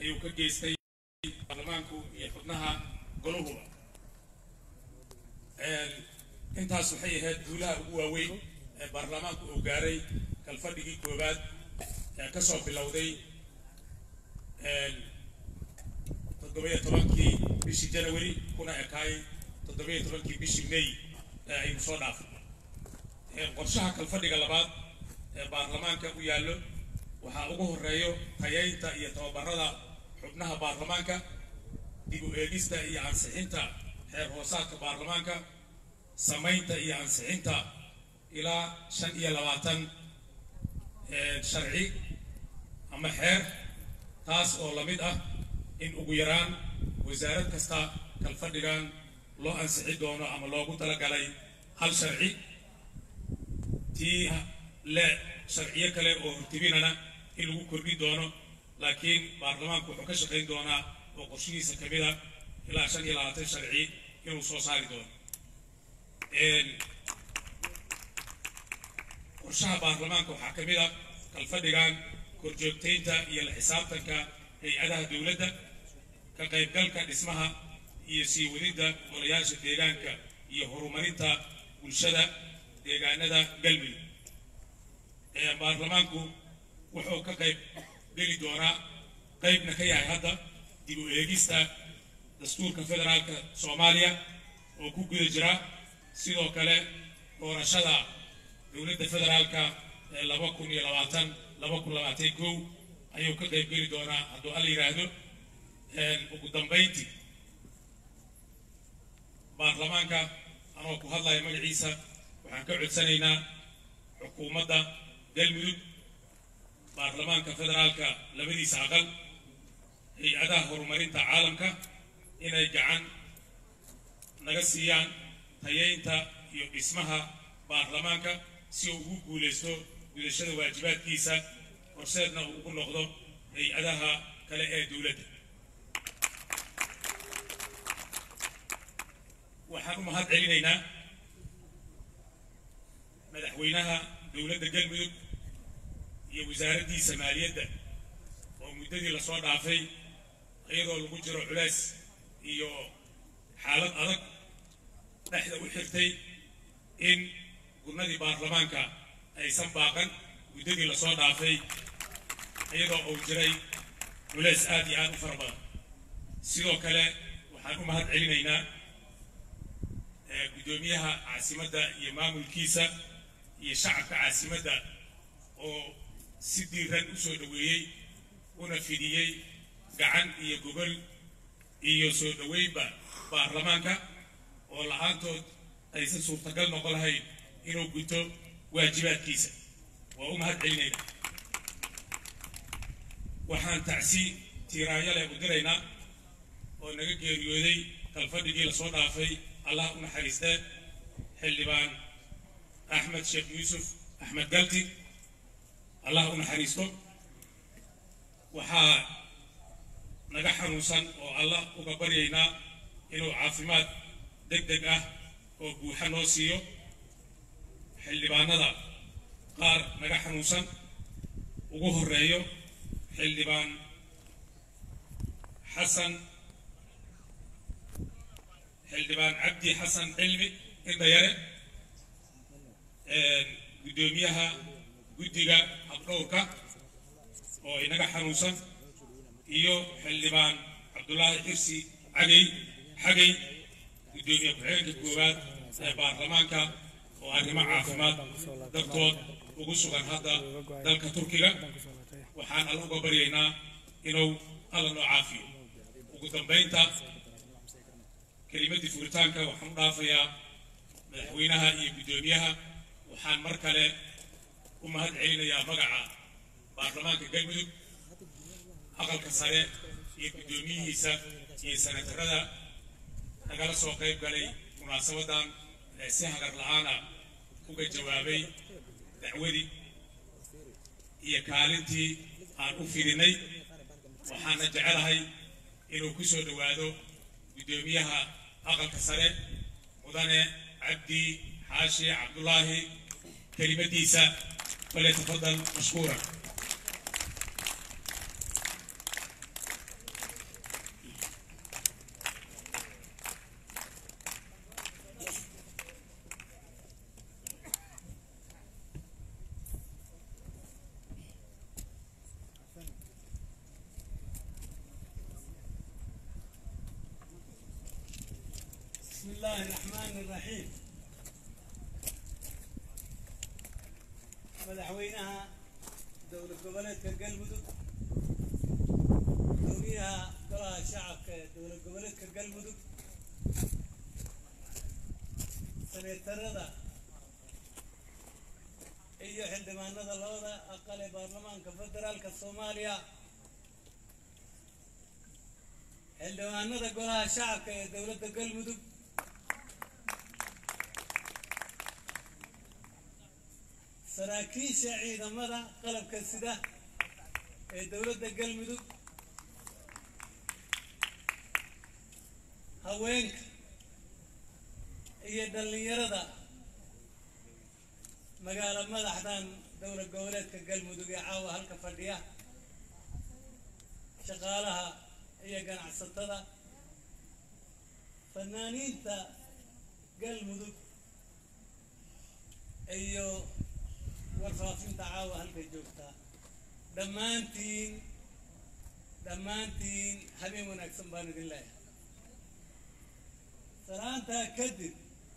ayuu ka geystay baarlamaanku iyo xubnaha goluhuba intaas waxay ahayd guulaha ugu waaweyn ee baarlamaanku uu gaaray kalfadhigii koowaad ee ka soo bilowday toddobiyo tobankii bishii janawari kuna ekaay toddobiyo tobankii bishii may ee aynu soo dhaafay qorshaha kalfadhiga labaad ee baarlamaanka u yaallo waxaa ugu horeeyo tayaynta iyo tababarada xubnaha baarlamaanka dib u eegista iyo ansixinta xeer hoosaadka baarlamaanka samaynta iyo ansixinta ilaa shan iyo labaatan sharci ama xeer taas oo la mid ah in ugu yaraan wasaarad kasta kalfadhigan loo ansixi doono ama loogu talagalay hal sharci tii le sharciyo kale oo hortibinana in lagu kordhi doono laakiin baarlamaanku wuxuu ka shaqayn doonaa oo qorshihiisa ka mid a ilaa shan iyo labaatan sharci inuu soo saari doono qorshaha baarlamaanka waxaa ka mid a kalfadhigan korjoogtaynta iyo la xisaabtanka hay-adaha dowladda ka qaybgalka dhismaha iyo sii wadidda golayaasha deegaanka iyo horumarinta bulshada deegaanada galmudug baarlamaanku wuxuu ka qayb geli doonaa qaybna ka yahay hadda dib u eegista dastuurka federaalka soomaaliya oo ku guda jira sidoo kale doorashada dowladda federaalka ee laba kun iyo labaatan laba kun labaatan kow ayuu ka qayb geli doonaa hadduu alla yidhaahdo ugu dambayntii baarlamaanka anoo ku hadlaya magaciisa waxaan ka codsanaynaa xukuumadda galmudug baarlamaanka federaalka labadiisa aqal hay-adaha horumarinta caalamka inay gacan naga siiyaan tayaynta iyo dhismaha baarlamaanka si uu ugu guulaysto gudashada waajibaadkiisa horseedna uu ugu noqdo hay-adaha kale ee dowladda waxaan u mahad celinaynaa madaxweynaha dowladda galmudug iyo wasaaraddiisa maaliyadda oo muddadii lasoo dhaafay iyadoo lagu jiro culays iyo xaalad adag dhexda u xirtay in gurnadii baarlamaanka aysan baaqan muddadii lasoo dhaafay iyadoo uu jiray culays aad iyo aad u fara badan sidoo kale waxaan u mahad celinaynaa guddoomiyaha caasimadda iyo maamulkiisa iyo shacabka caasimadda oo si diiran u soo dhoweeyey una fidiyey gacan iyo gogol iyo soo dhoweynba baarlamaanka oo la-aantood aysan suurtagal noqon lahayn inuu guto waajibaadkiisa waa u mahad celinayna waxaan tacsi tiiraanyo leh u diraynaa oo naga geeriyooday kalfadhigii lasoo dhaafay allah u naxariistee xildhibaan axmed sheekh yuusuf axmed galti allah u naxariisto waxaa naga xanuunsan oo allah uga baryaynaa inuu caafimaad deg deg ah oo buuxa noo siiyo xildhibaanada qaar naga xanuunsan ugu horeeyo xildhibaan xasan xildhibaan cabdi xasan cilmi indhayare guddoomiyaha guddiga habdhowrka oo inaga xanuunsan iyo xildhibaan cabdulaahi xirsi cagay xagay guddoomiye ku-xigeenka koowaad ee baarlamaanka oo arrimo caafimaad dartood ugu sugan hadda dalka turkiga waxaan alla uga baryaynaa inuu alla noo caafiyo ugu dambaynta kelimaddii furitaanka waxaan u dhaafayaa madaxweynaha iyo guddoomiyaha waxaan mar kale u mahad celinayaa magaca baarlamaanka galmudug aqalka sare iyo guddoomiyihiisa iyo sanatarada nagala soo qayb galay munaasabadan ee si hagar la-aana uga jawaabay dacwadii iyo kaalintii aan u fidinay waxaana jecelahay inuu ku soo dhowaado guddoomiyaha aqalka sare mudane cabdi xaashi cabdulaahi kelimadiisa falyatafadal mashkuuran الله الرحمن الرحيم madaxweynaha dowlad goboleedka galmudug gudoomiyaha golaha shacabka ee dowlad goboleedka galmudug seneetarada iyo xildhibaanada labada aqal ee baarlamaanka federaalka soomaaliya xildhibaanada golaha shacabka ee dowladda galmudug saraakiisha ciidamada qalabka sida ee dowladda galmudug haweenka iyo dhallinyarada magaalo madaxdan dowlad goboleedka galmudug ee caawa halka fadhiya shaqaalaha iyo ganacsatada fanaaniinta galmudug iyo warfaafinta caawa halka joogta dhammaantiin dhammaantiin habeen wanaagsan baan idin leeyahay salaantaa kadib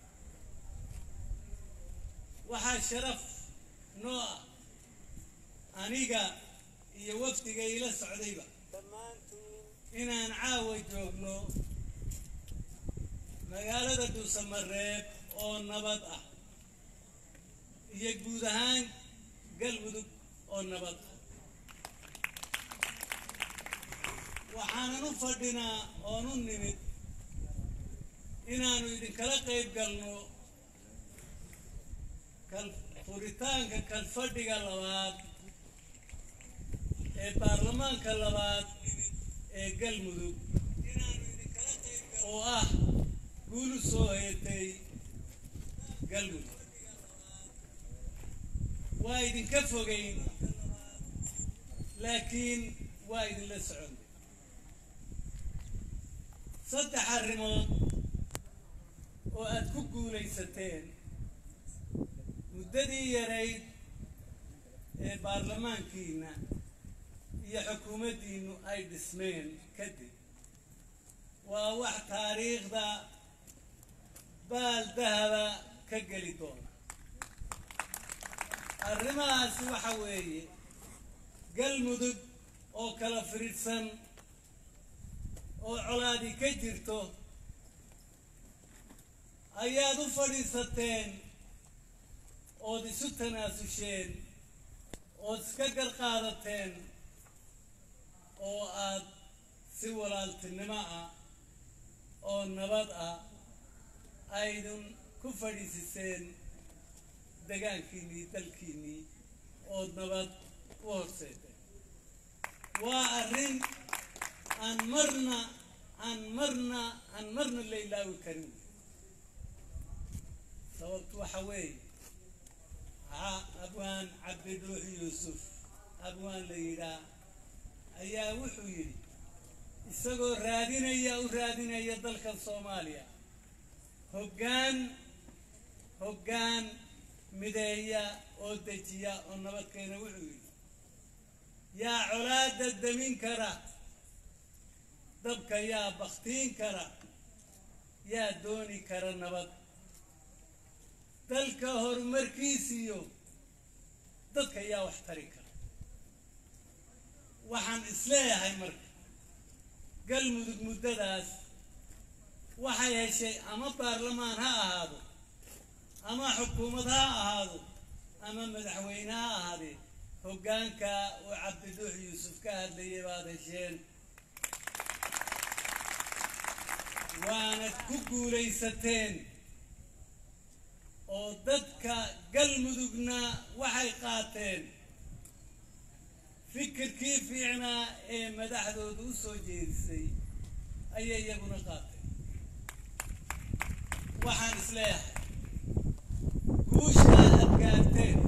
waxaa sharaf noo ah aniga iyo wafdiga ila socdayba inaan caawa joogno magaalada dhuusamareeb oo nabad ah iyo guud ahaan galmudug oo nabad ah waxaanan u fadhinaa oon u nimid inaanu idinkala qayb galno kal furitaanka kalfadhiga labaad ee baarlamaanka labaad ee galmudug oo ah guulu soo heetay galmudug waa idinka fogeyn laakiin waa idinla soconay saddex arrimood oo aad ku guulaysateen muddadii yarayd ee baarlamaankiina iyo xukuumaddiinnu ay dhismeen kadib waa wax taariikhda baal dahaba ka geli doona arrimahaasi waxa weeye galmudug oo kala firidhsan oo colaadi ka jirto ayaad u fadhiisateen ood isu tanaafusheen ood iska garqaadateen oo aad si walaaltinimo ah oo nabad ah aydun ku fadhiisiseen degaankiinnii dalkiinnii ood nabad u horseeteen waa arrin aan marna aan marna aan marna la ilaawi karin sababtu waxa weeye abwaan cabdiduux yuusuf abwaan la yidhaah ayaa wuxuu yidhi isagoo raadinaya u raadinaya dalkan soomaaliya hoggaan hoggaan mideeya oo dejiya oo nabadkeena wuxuu yidhi yaa colaada damin kara dabka yaa baktiin kara yaa dooni kara nabad dalka horumarkiisiyo dadka yaa wax tari kara waxaan isleeyahay marka galmudug muddadaas waxay heshay ama baarlamaan ha ahaado ama xukuumad ha ahaado ama madaxweyne ha ahaadee hoggaanka uu cabdiduux yuusuf ka hadlayay baad hesheen waanad ku guulaysateen oo dadka galmudugna waxay qaateen fikirkii fiicnaa ee madaxdooda u soo jeedisay ayay iyaguna qaateen waxaan isleeyahay guusha aad gaarteen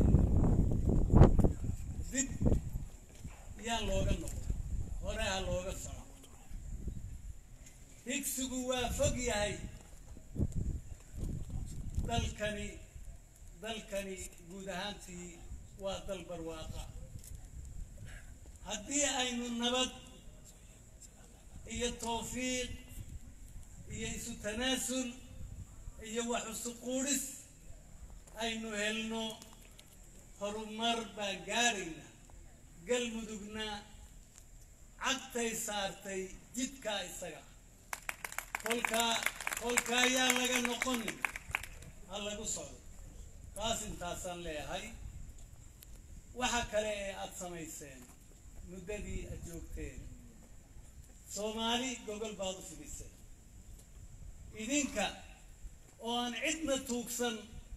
dib yaan looga noqon hore ha looga soco higsigu waa fog yahay dalkani dalkani guud ahaantii waa dal barwaaqa haddii aynu nabad iyo tawfiiq iyo isu tanaasul iyo wax usuquudhis aynu helno horumar baan gaaraynaa galmudugna cagtay saartay jidkaa isaga kolkaa kolka ayaa laga noqonin ha lagu socdo taas intaasaan leeyahay waxa kale ee aada samayseen muddadii aad joogteen soomaali gogol baad u fidiseen idinka oo aan cidna tuugsan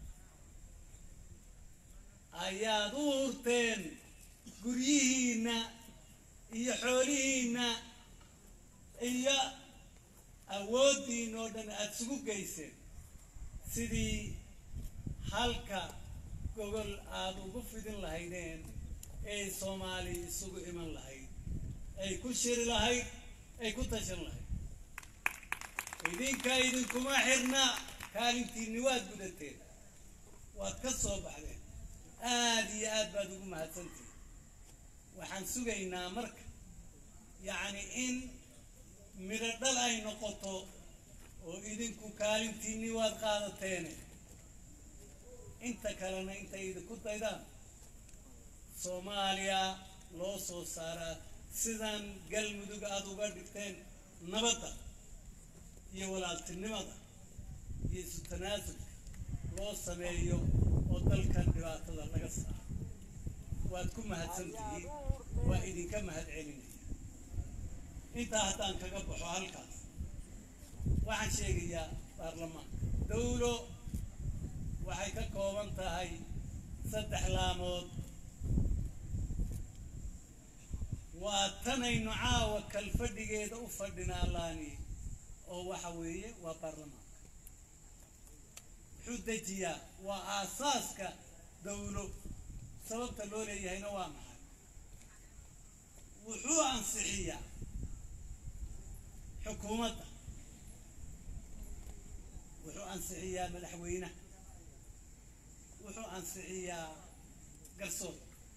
ayaad u hurteen guryihiinna iyo xoolihiinna iyo awooddiin oo dhan aada isugu geyseen sidii halka gogol aada ugu fidin lahaydeen ee soomaali isugu iman lahayd ay ku shiri lahayd ay ku tashan lahayd idinka idinkuma xirna kaalintiinni waad gudateen waad ka soo baxdeen aada iyo aad baad ugu mahadsantihin waxaan sugaynaa marka yacni in midho dhal ay noqoto oo idinku kaalintiinni waad qaadateene inta kalena intay idinku daydaan soomaaliya loo soo saaraa sidan galmudug aada uga dhigteen nabadda iyo walaaltinimada iyo isu tanaasulka loo sameeyo oo dalkan dhibaatada laga saaro waad ku mahadsantihiin waa idinka mahad celinaya intaa haddaan kaga baxo halkaas waxaan sheegayaa baarlamaanka dawlo waxay ka kooban tahay saddex laamood waa tanaynu caawa kalfadhigeeda u fadhinaa laani oo waxa weeye waa baarlamaanka wuxuu dejiyaa waa aasaaska dawlo sababta loo leeyahayna waa maxay wuxuu ansixiyaa xukuumadda wuxuu ansixiyaa madaxweynaha wuxuu ansixiyaa garsoor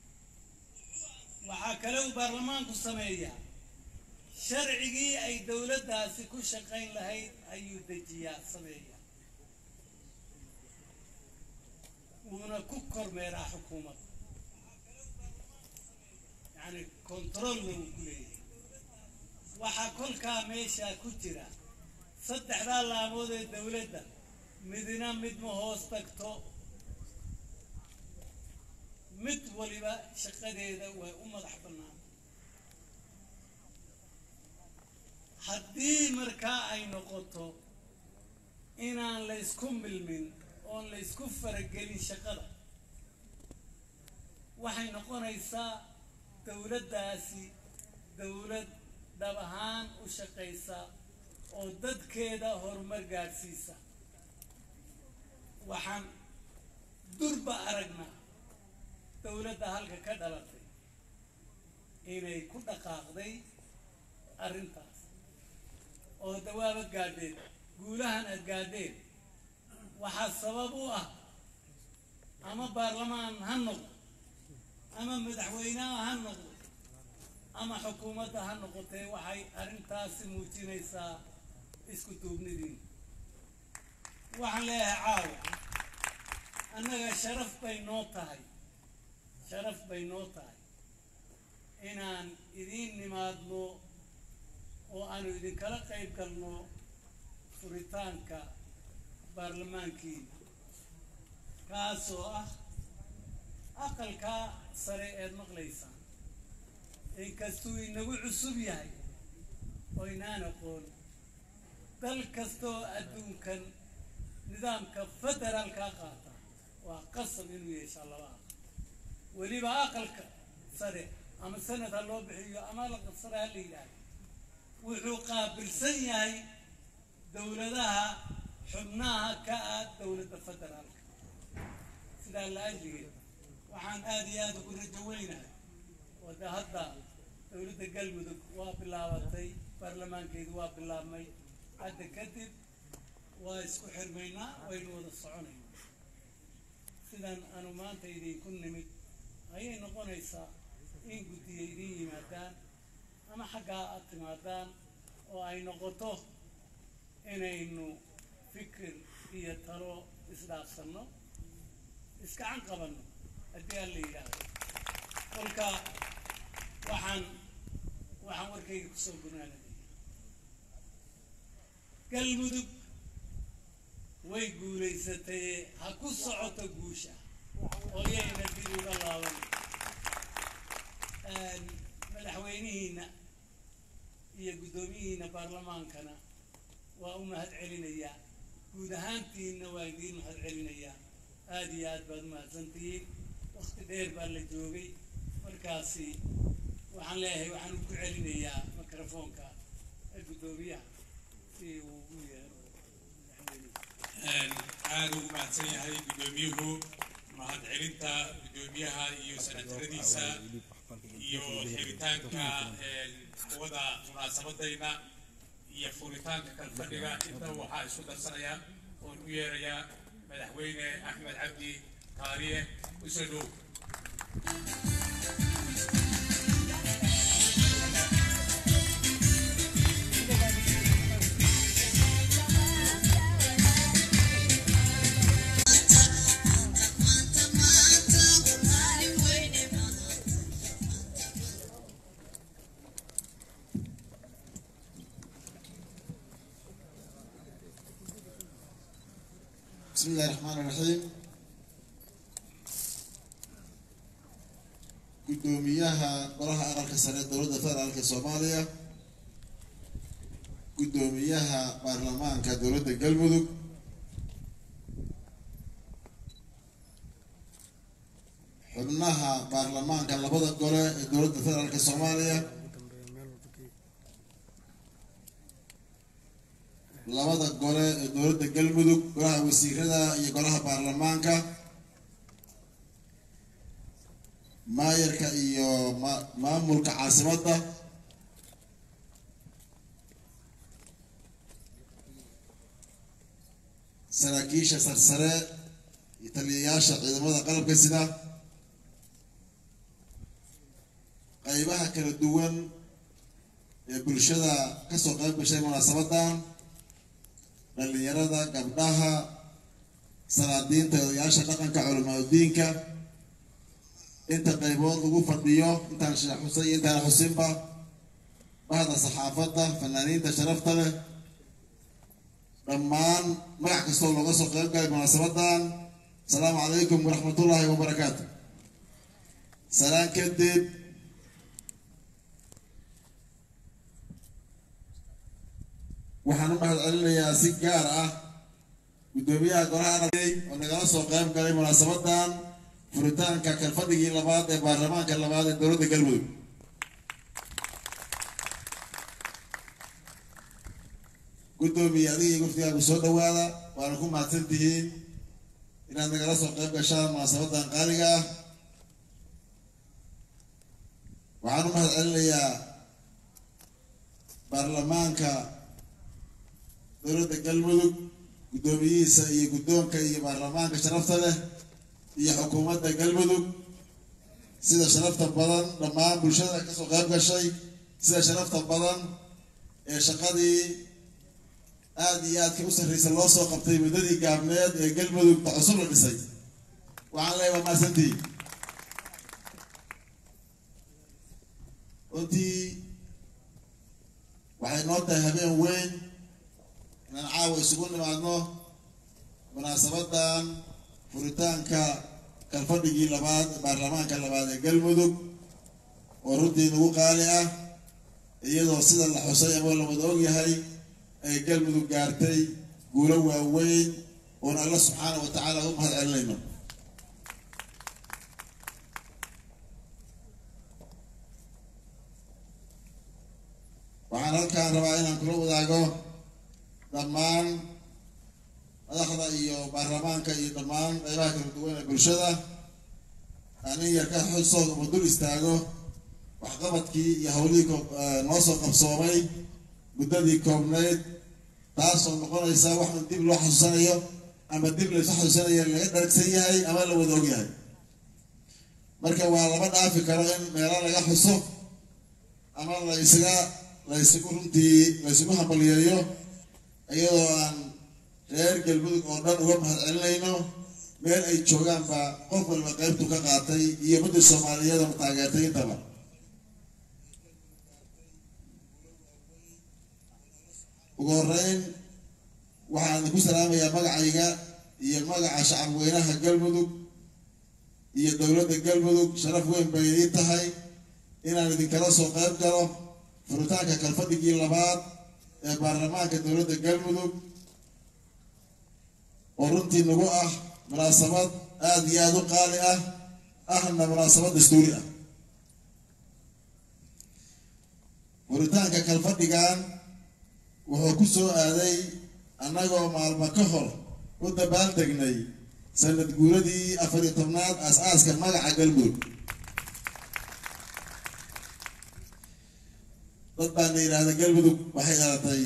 waxaa kale uu baarlamaanku sameeyaa sharcigii ay dowladdaasi ku shaqayn lahayd ayuu dejiyaa sameeyaa wuuna ku kormeeraa xukuumadda yacni controlna wuu ku leeyahay waxaa kolkaa meeshaa ku jira saddexdaa laamood ee dowladda midna mid ma hoos tagto mid waliba shaqadeeda way u madax bannaan haddii markaa ay noqoto inaan laysku milmin oon laysku faragelin shaqada waxay noqonaysaa dowladdaasi dowlad dhab ahaan u shaqaysa oo dadkeeda horumar gaadhsiisa waxaan durba aragnaa dowladda halka ka dhalatay inay ku dhaqaaqday arrintaas oo dawaaba gaadheen guulahan aad gaadheen waxaa sabab u ah ama baarlamaan ha noqdo ama madaxweyneha ha noqdo ama xukuumadda ha noqotee waxay arrintaasi muujinaysaa isku duubnidiin waxaan leeyahay caawa annaga sharaf bay noo tahay sharaf bay noo tahay inaan idiin nimaadno oo aanu idinkala qayb galno furitaanka baarlamaankiina kaasoo ah aqalkaa sare eed maqlaysaan inkastuu inagu cusub yahay oo inaan aqoon dal kastaoo adduunkan nidaamka federaalkaa qaata waa qasab inuu yeeshaa laba aqal weliba aqalka sare ama sanad ha loo bixiyo ama aqal sare ha la yidhaahdo wuxuu qaabilsan yahay dowladaha xubnaha ka ah dowladda federaalka sidaa la ajligeed waxaan aada iyo aada ugu rajo weynahay wada hadda dowladda galmudug waa bilaabatay baarlamaankeedu waa bilaabmay hadda kadib waa isku xirmaynaa waynu wada soconaynaa sidan aanu maanta idinku nimid ayay noqonaysaa in guddiya idin yimaadaan ama xaggaa aad timaadaan oo ay noqoto inaynu fikir iyo talo isdhaafsanno iskacan qabanno haddii aan la yidhaahdo kolka waxaan waxaan warkayga kusoo gunaanadaya galmudug way guulaysatay ha ku socoto guusha oo yayna dib uga laaban madaxweynihiina iyo guddoomiyihiina baarlamaankana waa u mahad celinayaa guud ahaantiinna waa idiin mahad celinayaa aada iyo aad baad umahadsantihiin wakti dheer baa la joogay markaasi waxaan leeyahay waxaan ku celinayaa microfoonka ee guddoomiyaha si uu u yeero madaxweynihi aada ugu mahadsan yahay guddoomiyuhu mahad celinta guddoomiyaha iyo sanataradiisa iyo xiritaanka wada munaasabadayna iyo furitaanka kalfadhiga inta waxaa isku darsanaya oon u yeerayaa madaxweyne axmed cabdi kaariye usoo dhow بسم الله الرحمن الرحيم gudoomiyaha golaha aqalka sare ee dowladda federaalka soomaaliya gudoomiyaha baarlamaanka dowladda galmudug xubnaha baarlamaanka labada gole ee dowladda federaalka soomaaliya labada gole ee dowladda galmudug golaha wasiirada iyo golaha baarlamaanka maayarka iyo ma- maamulka caasimadda saraakiisha sarsare iyo taliyayaasha ciidamada qalabka sida qaybaha kala duwan ee bulshada kasoo qayb gashay munaasabadan dhalinyarada gabdhaha salaadiinta odayaasha dhaqanka culamaadudiinka inta qaybood lagu fadhiyo intaan sheekh xusay iyo intaan xusinba bahda saxaafadda fanaaniinta sharafta leh dhammaan magac kastoo looga soo qayb galay munaasabadan asalaamu calaykum waraxmatullaahi wabarakaatu salaan kadib waxaan u mahad celinayaa si gaar ah guddoomiyaha golaha aragay oo nagala soo qayb galay munaasabadan furitaanka kalfadhigii labaad ee baarlamaanka labaad ee dowladda galmudug guddoomiye adiga iyo wafdigaagu soo dhawaada waana ku mahadsan tihiin inaad nagala soo qayb gashaan munaasabadan qaaliga ah waxaan u mahad celinayaa baarlamaanka dowladda galmudug guddoomiyihiisa iyo guddoonka iyo baarlamaanka sharafta leh iyo xukuumadda galmudug sida sharafta badan dhammaan bulshada kasoo qayb gashay sida sharafta badan ee shaqadii aada iyo aadka u sarreysa loo soo qabtay muddadii gaabneed ee galmudugta cusub la dhisay waxaan leeyahay waa mahadsantihiin runtii waxay noo tahay habeen weyn inaan caawa isugu nimaadno munaasabadan furitaanka kalfadhigii labaad ee baarlamaanka labaad ee galmudug oo runtii nagu qaali ah iyadoo sida la xusay ama la wada ogyahay ay galmudug gaartay guulo waaweyn oon alla subxaana wa tacaala u mahad celinayno waxaan halkaan rabaa inaan kula wadaago dhammaan madaxda iyo baarlamaanka iyo dhammaan qaybaha kala duwan ee bulshada anin yar ka xuso ama dul istaago waxqabadkii iyo hawlihii ko- eh, noo soo qabsoomay muddadii koobnayd taasoo noqonaysa wax un dib loo xasuusanayo ama dib laysu xasuusanayo laga dharagsan yahay ama la wada og yahay marka waa lama dhaafi karo in meelo laga xuso ama la isaga la isugu runtii la isugu hambaliyeeyo iyadoo aan reer galmudug oo dhan uga mahad celinayno meel ay joogaanba qof walba qaybtu ka qaatay iyo muddii soomaaliyeedana taageertay intaba ugu horeyn waxaan ku salaamayaa magacayga iyo magaca shacab weynaha galmudug iyo dowladda galmudug sharaf weyn bay ii tahay inaan idinkala soo qayb galo furitaanka kalfadhigii labaad ee baarlamaanka dowladda galmudug oo runtii nagu ah munaasabad aada iyo aada u qaali ah ahna munaasabad dastuuri ah furitaanka kalfadhigan wuxuu ku soo aaday annagoo maalmo ka hor u dabaaldegnay sanad guuradii afar iyo tobnaad aas-aaska magaca galmudug dad baana yidhaahda galmudug waxay dhalatay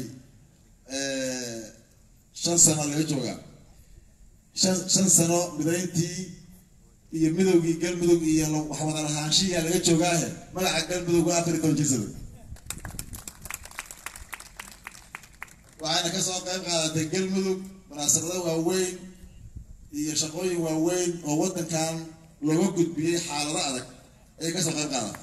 shan sano laga joogaa shan shan sano midayntii iyo midowgii galmudug iyo waxwada lahaanshihiyaa laga joogaahe magaca galmudug waa afar iyo toban jirsada waxayna kasoo qayb qaadatay galmudug munaasabado waaweyn iyo shaqooyin waaweyn oo waddankan looga gudbiyey xaalado adag ayay kasoo qayb qaadatay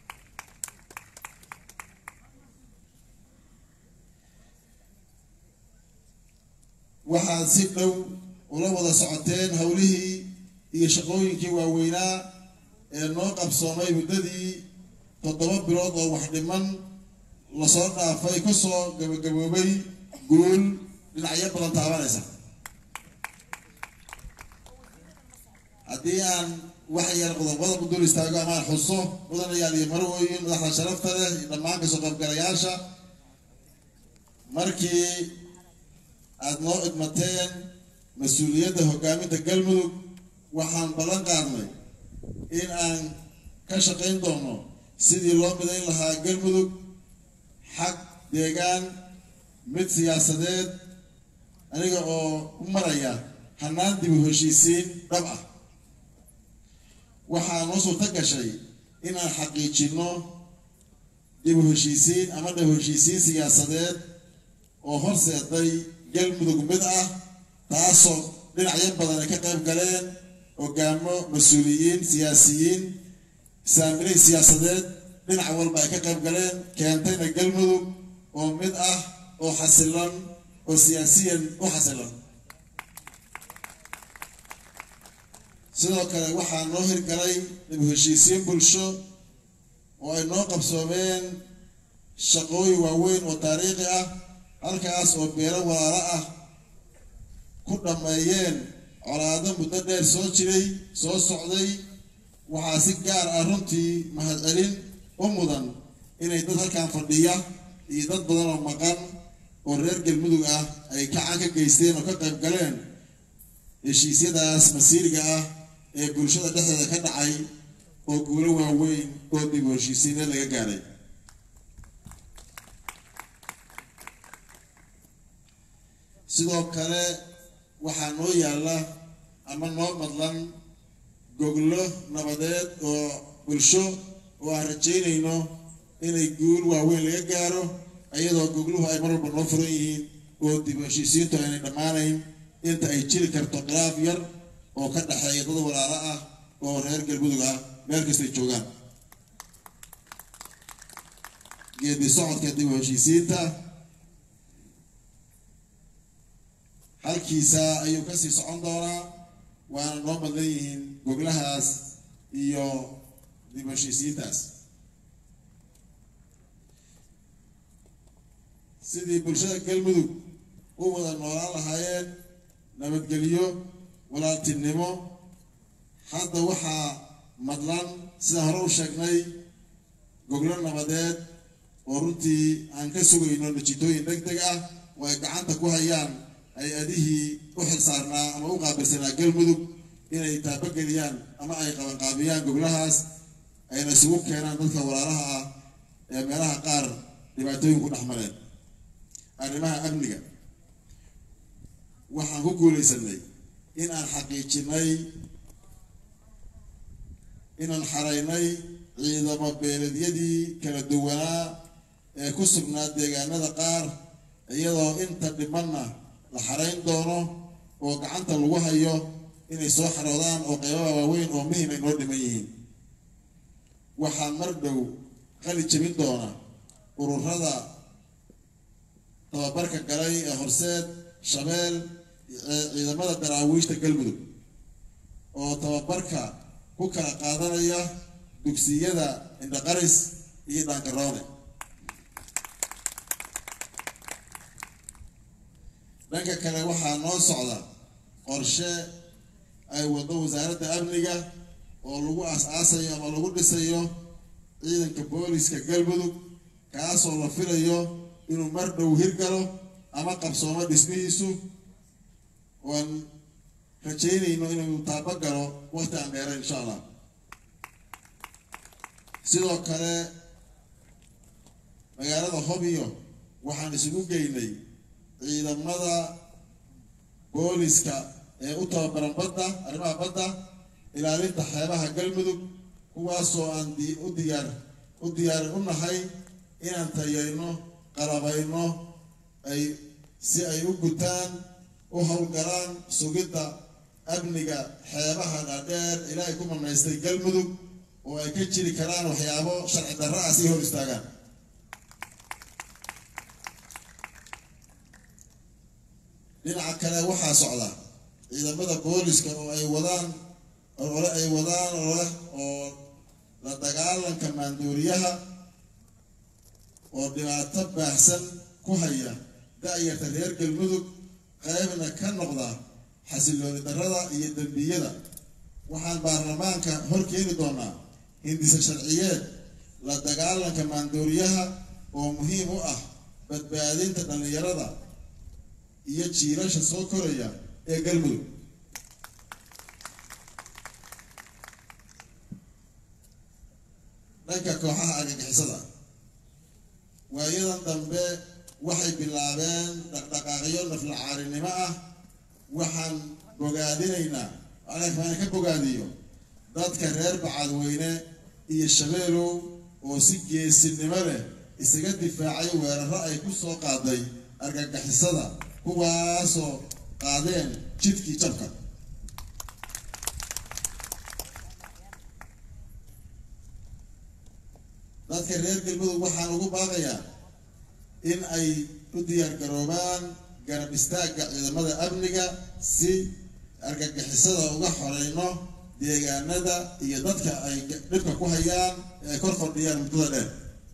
waxaad si dhow ula wada socoteen howlihii iyo shaqooyinkii waaweynaa ee noo qabsoomay muddadii toddoba bilood oo wax dhiman lasoo dhaafay kusoo gabagaboobay guul dhinacyo badan taabanaysa haddii aan wax yar qodobada ku dul istaago amaan xuso mudanayaal iyo marwooyin madaxda sharafta leh iyo dhammaan kasoo qaybgalayaasha markii aada noo idmateen mas-uuliyadda hogaaminta galmudug waxaan ballan qaadnay in aan ka shaqayn doono sidii loo midayn lahaa galmudug xag deegaan mid siyaasadeed aniga oo u maraya hannaan dibu heshiisiin dhab ah waxaa noo suurto gashay inaan xaqiijinno dibu heshiisiin ama dhab heshiisiin siyaasadeed oo horseeday galmudug mid ah taasoo dhinacyo badan ay ka qayb galeen hogaamo mas-uuliyiin siyaasiyiin saamiley siyaasadeed dhinac walba ay ka qayb galeen keentayna galmudug oo mid ah oo xasilan oo siyaasiyan u xasilan sidoo kale waxaa noo hirgalay dib heshiisiin bulsho oo ay noo qabsoomeen shaqooyin waaweyn oo taariikhi ah halkaas oo beelo walaalo ah ku dhammeeyeen colaado muddo dheer soo jiray soo socday waxaa si gaar ah runtii mahadcelin u mudan inay dad halkan fadhiya iyo dad badan oo maqan oo reer galmudug ah ay gacan ka geysteen oo ka qayb galeen heshiisyadaas masiiriga ah ee bulshada dhexdeeda ka dhacay oo guulo waaweyn oo dib heshiisiineed laga gaaray sidoo kale waxaa noo yaalla ama noo madlan goglo nabadeed oo bulsho oo aan rajaynayno inay guul waaweyn laga gaaro iyadoo gogluhu ay mar walba noo furan yihiin oo dib heshiisiintu aynay dhammaanayn inta ay jiri karto khilaaf yar oo ka dhexeeya dad walaalo ah oo reer galmudug ah meel kastay joogaan geedi socodka dib heshiisiinta halkiisa ayuu kasii socon doonaa waana noo madlan yihiin goglahaas iyo dib heshiisiintaas sidii bulshada galmudug u wada noolaan lahaayeen nabadgelyo walaaltinimo hadda waxaa madlan sidaan hore u sheegnay goglo nabadeed oo runtii aan ka sugayno natiijooyin deg deg ah oo ay gacanta ku hayaan hay-adihii u xilsaarnaa ama u qaabilsanaa galmudug inay taabageliyaan ama ay qabanqaabiyaan goglahaas ayna isugu keenaan dadka walaalaha ah ee meelaha qaar dhibaatooyin ku dhex mareen arrimaha amniga waxaan ku guulaysanay in aan xaqiijinay inaan xaraynay ciidamo beeleedyadii kala duwanaa ee ku sugnaa deegaanada qaar iyadoo inta dhimanna la xarayn doono oo gacanta lagu hayo inay soo xaroodaan oo qeybaha waaweyn oo muhim ay noo dhiman yihiin waxaa mar dhow qali jebin doona ururada tababarka galay ee horseed shabeel ee ciidamada daraawiishta galmudug oo tababarka ku kala qaadanaya dugsiyada indhaqaris iyo dhaangaroone dhanka kale waxaa noo socda qorshe ay waddo wasaaradda amniga oo lagu aas-aasayo ama lagu dhisayo ciidanka booliska galmudug kaasoo la filayo inuu mar dhow hirgalo ama qabsoomo dhismihiisu oan rajaynayno inuu taabo galo waqti aan dheera insha allah sidoo kale magaalada hobyo waxaan isugu geynay ciidamada booliska ee u tababaran badda arrimaha badda ilaalinta xeebaha galmudug kuwaasoo aan u diyaar u diyaarin u nahay inaan tayayno qalabayno ay si ay u gutaan u howlgalaan sugidda amniga xeebaha dhaadheer ilaahay ku manaystay galmudug oo ay ka jiri karaan waxyaabo sharci darra ah si hor istaagaan dhinaca kale waxaa socda ciidamada booliska oo ay wadaan ole ay wadaan ole oo la dagaalanka maanduuriyaha oo dhibaato baahsan ku haya da-yarta reer galmudug qaybna ka noqda xasilooni darrada iyo dembiyada waxaan baarlamaanka hor keeni doonaa hindisa sharciyeed la dagaalanka maanduuriyaha oo muhiim u ah badbaadinta dhallinyarada iyo jiilasha soo koraya ee galmudug dhanka kooxaha argagixisada waayadan dambe waxay bilaabeen dhaqdhaqaaqyo naflacaarinimo ah waxaan bogaadinaynaa maan ka bogaadiyo dadka reer bacadweyne iyo shabeelow oo si geesinimo leh isaga difaacay weeraro ay ku soo qaaday argagixisada kuwaasoo qaadeen jidkii jabka dadka reer galmudug waxaan ugu baaqayaa in ay u diyaar garoobaan garab istaagga ciidamada amniga si argagixisada uga xoreyno deegaanada iyo dadka ay dhibka ku hayaan ee ay kor fadhiyaan muddada dheer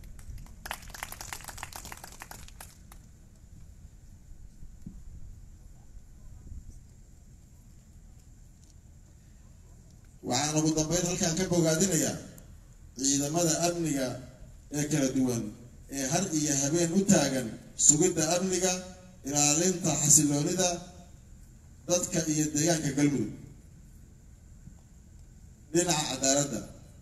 waxaan ugu dambeyn halkaan ka bogaadinayaa ciidamada amniga ee kala duwan ee har iyo habeen u taagan sugidda amniga ilaalinta xasiloonida dadka iyo deegaanka galmudug dhinaca cadaaladda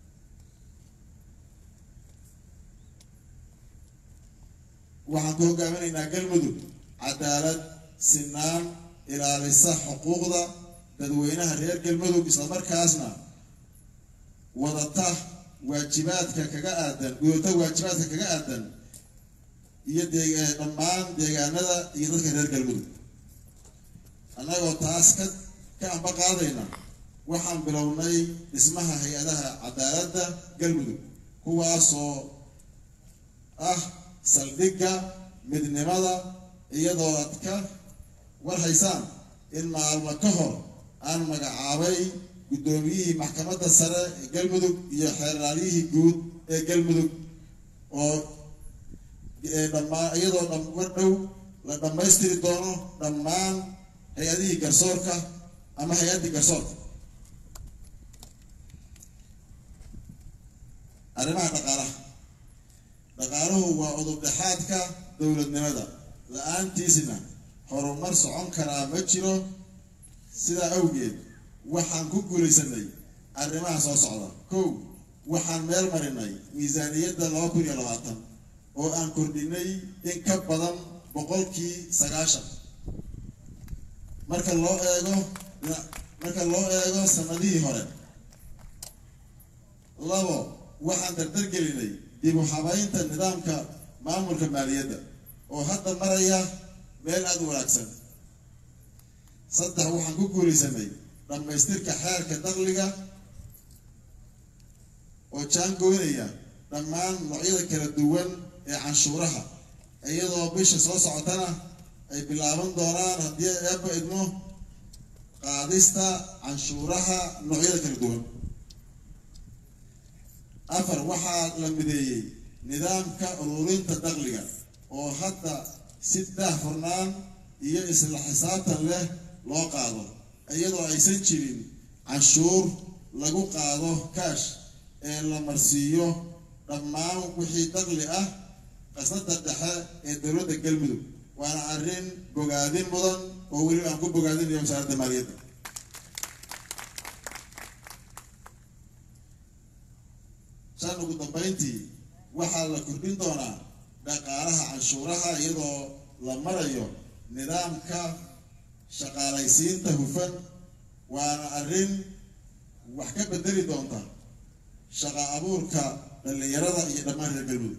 waxaan ku hogaaminaynaa galmudug cadaalad sinaan ilaalisa xuquuqda dadweynaha reer galmudug islamarkaasna wadata waajibaadka kaga aadan gudata waajibaadka kaga aadan iyo dee dhammaan deegaanada iyo dadka reer galmudug annagoo taas ka ka amba qaadayna waxaan bilownay dhismaha hay-adaha cadaaladda galmudug kuwaasoo ah saldhigga midnimada iyadoo aad ka warhaysaan in maalmo ka hor aan magacaabay guddoomiyihii maxkamadda sare ee galmudug iyo xeeraalyihii guud ee galmudug oo dhammaan iyadoo dhamar dhow la dhammaystiri doono dhammaan hay-adihii garsoorka ama hay-addii garsoorka arrimaha dhaqaalaha dhaqaaluhu waa udubdhexaadka dowladnimada la-aantiisina horumar socon karaa ma jiro sidaa awgeed waxaan ku guulaysanay arrimaha soo socda kow waxaan meel marinay miisaaniyadda laba kun iyo labaatan oo aan kordhinay in ka badan boqolkii sagaashan marka loo eego marka loo eego sanadihii hore labo waxaan dardargelinay dib u habaynta nidaamka maamulka maaliyadda oo hadda maraya meel aada u wanaagsan saddex waxaan ku guulaysanay dhammaystirka xeerka dakhliga oo jaangoynaya dhammaan noocyada kala duwan ee canshuuraha iyadoo bisha soo socotana ay bilaaban doonaan haddii eebba idmo qaadista canshuuraha noocyada kala duwan afar waxaa la mideeyey nidaamka ururinta dakhliga oo hadda si daahfurnaan iyo isla xisaabtan leh loo qaado iyadoo aysan jirin canshuur lagu qaado kaash ee la marsiiyo dhammaan wixii dakhli ah qasnada dhexe ee dowladda galmudug waana arrin bogaadin mudan oo weli aan ku bogaadinayo wasaaradda maaliyadda shan ugu dambeyntii waxaa la kordhin doonaa dhaqaalaha canshuuraha iyadoo la marayo nidaamka shaqaalaysiinta hufan waana arrin wax ka bedeli doonta shaqa abuurka dhallinyarada iyo dhammaan reer galmudug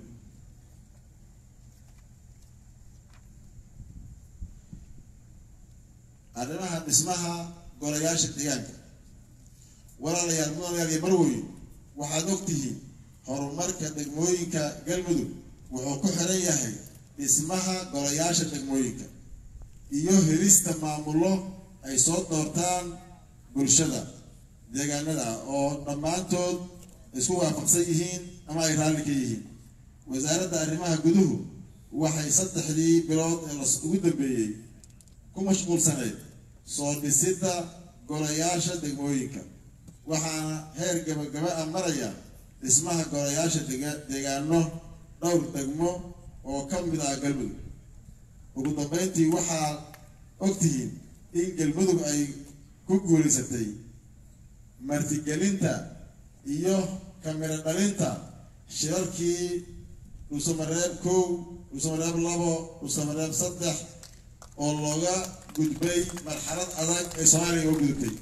arrimaha dhismaha golayaasha deegaanka walaalayaal mudanayaal iyo marwey waxaad ogtihiin horumarka degmooyinka galmudug wuxuu ku xiran yahay dhismaha golayaasha degmooyinka iyo helista maamullo ay soo doortaan bulshada deegaanada oo dhammaantood isku waafaqsan yihiin ama ay raalli ka yihiin wasaaradda arrimaha guduhu waxay saddexdii bilood ee las ugu dambeeyey ku mashquulsaneyd soo dhisidda golayaasha degmooyinka waxaana heer gabagaba a maraya dhismaha golayaasha deegaano dhowr degmo oo ka mid ah galmudug ugu dambeyntii waxaad ogtihiin in galmudug ay ku guulaysatay martigelinta iyo kamiro dhalinta shirarkii dhuusamareeb kow dhuusamareeb labo dhuusamareeb saddex oo looga gudbay marxalad adag ee soomaaliya oo gudubtay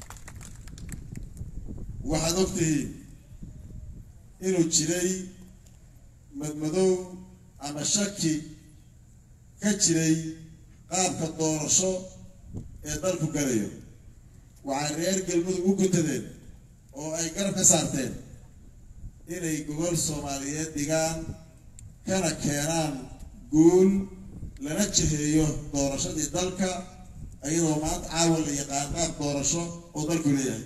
waxaad ogtihiin inuu jiray madmadow ama shaki ka jiray qaabka doorasho ee dalku galayo waxay reer galmudug u guntadeen oo ay garab ka saarteen inay gobol soomaaliyeed dhigaan kana keenaan guul lana jiheeyo doorashadii dalka iyadoo maanta caawa la yaqaan qaab doorasho oo dalku leeyahay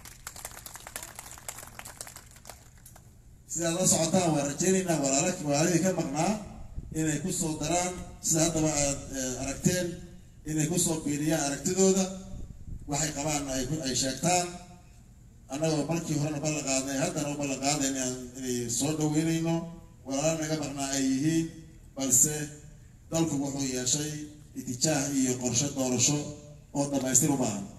sidaad la socotaan waan rajaynaynaa walaala walaaladii ka maqnaa inay kusoo daraan sida haddaba aad aragteen inay kusoo biiriyaan aragtidooda waxay qabaan ay ay sheegtaan annagoo markii horena ballan qaadnay haddana u ballan qaadayn inay soo dhaweynayno walaala naga maqnaa ay yihiin balse dalku wuxuu yeeshay itijaah iyo qorshe doorasho oo dhammaystir u baahan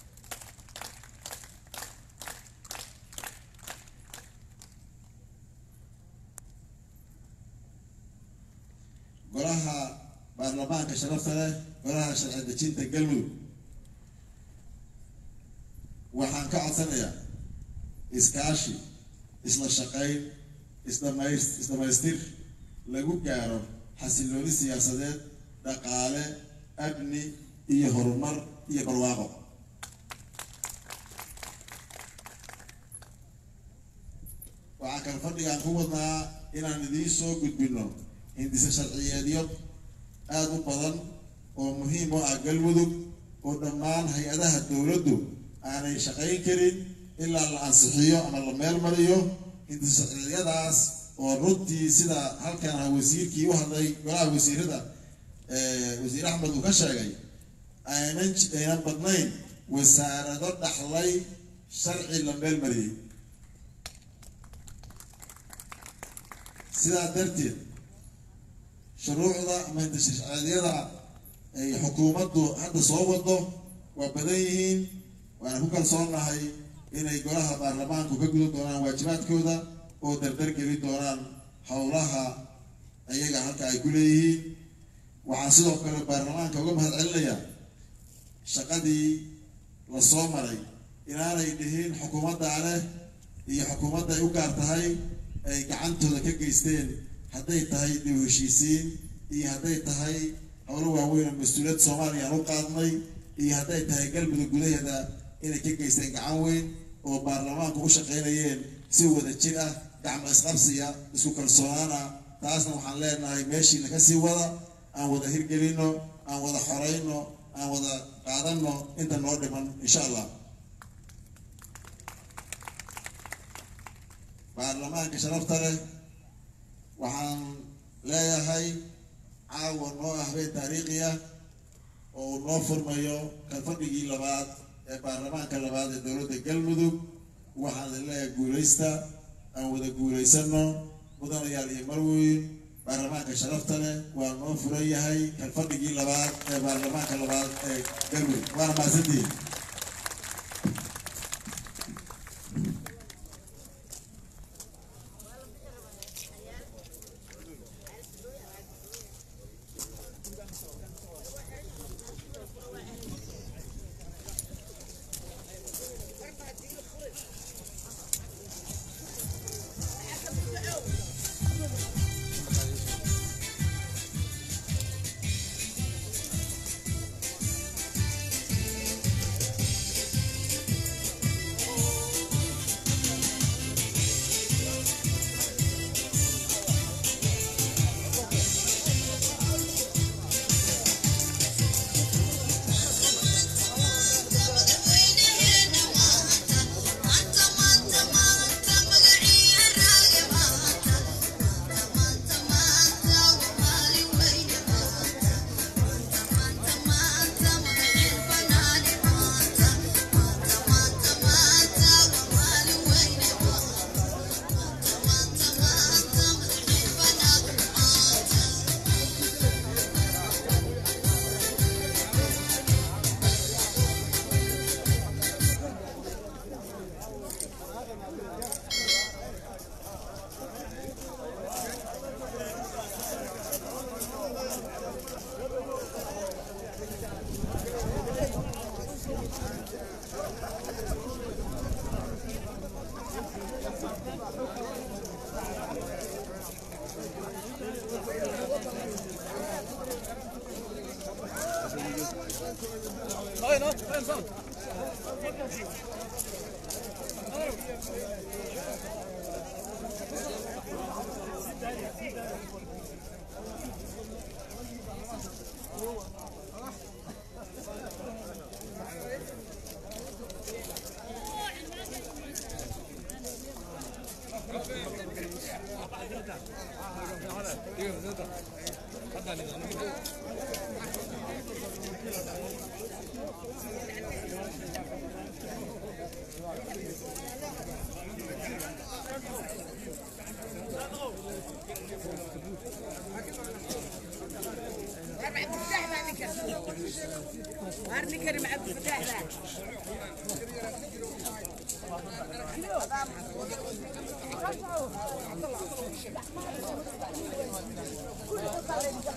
golaha baarlamaanka sharafta leh golaha sharci dejinta galmudug waxaan ka codsanayaa iskaashi isla shaqayn isdhamays isdhamaystir lagu gaaro xasilooni siyaasadeed dhaqaale amni iyo horumar iyo barwaaqo waxaa kale fadhigaan ku wadnaa inaan idiin soo gudbino hindise sharciyeedyo aada u badan oo muhiim u ah galmudug oo dhammaan hay-adaha dowladdu aanay shaqayn karin ilaa la ansixiyo ama la meel mariyo hindise sharciyeedyadaas oo runtii sida halkan ah wasiirkii u hadlay golaha wasiirada wasiir axmed uu ka sheegay aynan aynan badnayn wasaarado dhaxlay sharci la meel mariyey sidaa darteed shuruucda ama hindisharciyada ay xukuumaddu hadda soo wado waa badan yihiin waana ku kalsoonahay inay golaha baarlamaanku ka gudan doonaan waajibaadkooda oo dardar geli doonaan howlaha ayaga halka ay ku leeyihiin waxaan sidoo kale baarlamaanka uga mahad celinayaa shaqadii la soo maray inaanay dhihin xukuumaddaa leh iyo xukuumadda ay u gaar tahay ay gacantooda ka geysteen hadday tahay dib heshiisiin iyo hadday tahay howlo waaweyn oo mas-uuliyad soomaaliya aan u qaadnay iyo hadday tahay galmudug gudaheeda inay ka geysteen gacan weyn oo baarlamaanku u shaqaynayeen si wada jir ah gacmo isqabsiya isku kalsoonaana taasna waxaan leenahay meeshiina kasii wada aan wada hirgelino aan wada xorayno aan wada qaadano inta noo dhiman insha allah baarlamaanka sharafta leh waxaan leeyahay caawa noo ah habeen taariikhi ah oo uu noo furmayo kalfadhigii labaad ee baarlamaanka labaad ee dowladda galmudug waxaan idin leeyahay guulaysta aan wada guulaysano mudanayaal iyo marweyn baarlamaanka sharafta leh waa noo furan yahay kalfadhigii labaad ee baarlamaanka labaad ee galmudug waana mahadsantihiin وارني كريم عبد الفتاح ذا